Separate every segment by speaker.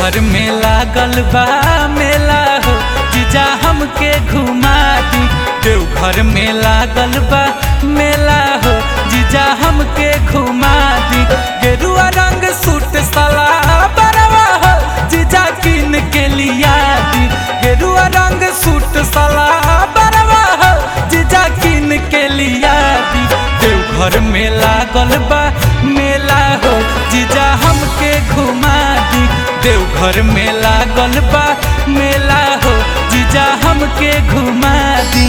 Speaker 1: देवघर में लागल बा मेला हो जीजा हमके घुमा दी देवघर में लागल बा मेला हो जीजा हमके घुमा दी गेरुआ रंग सूट साला बरवा हो जीजा किन के लिया दी गेरुआ रंग सूट साला बरवा हो जीजा किन के लिया दी देवघर में लागल बा मेला हो जीजा हमके घुमा दी देवघर में लागल बा मेला हो जीजा हमके घुमा दी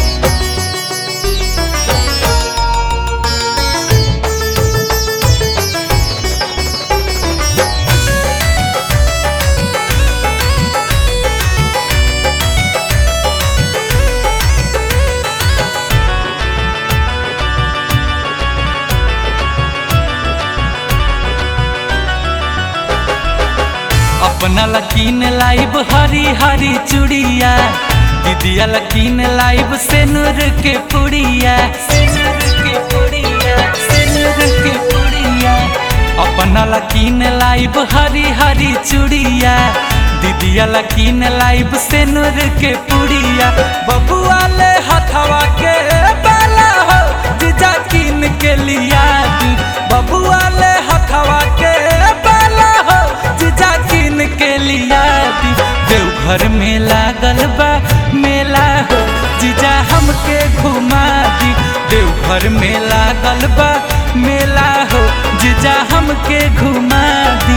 Speaker 1: अपना लकीन लाइब हरी हरी चूड़िया दीदिया लकीन लाइब सेनुर के पुड़िया सेनुर के पुड़िया सेनुर के पुड़िया अपना लकीन लाइब हरी हरी चूड़िया दीदिया लकीन लाइब सेनुर के पुड़िया बबुआ ले हथवा के बाला हो जीजा कीन के लिया दी बबुआ ले हथवा के बाला हो जीजा कीन के लिया दी देवघर में लागल बा मेला हो जीजा हमके घुमा दी देवघर में लागल बा मेला हो जीजा हमके घुमा दी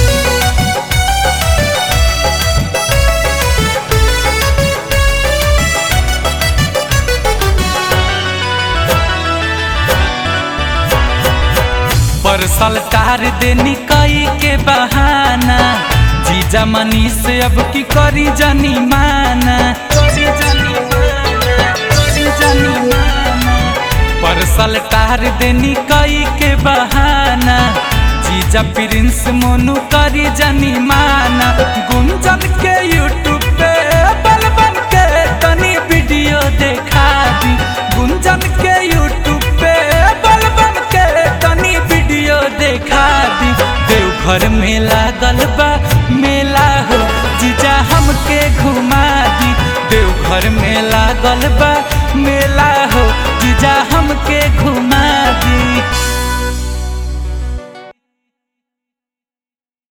Speaker 1: परसल तार देनी कई के बहाना जीजा मनी से अब की करी जानी माना करी जानी माना, करी जानी माना। परसल तार देनी कई के बहाना जीजा प्रिंस मोनू करी जानी माना गुंजन के यूट्यूब पे बलबन के तनी वीडियो देखा दी गुंजन के यूट्यूब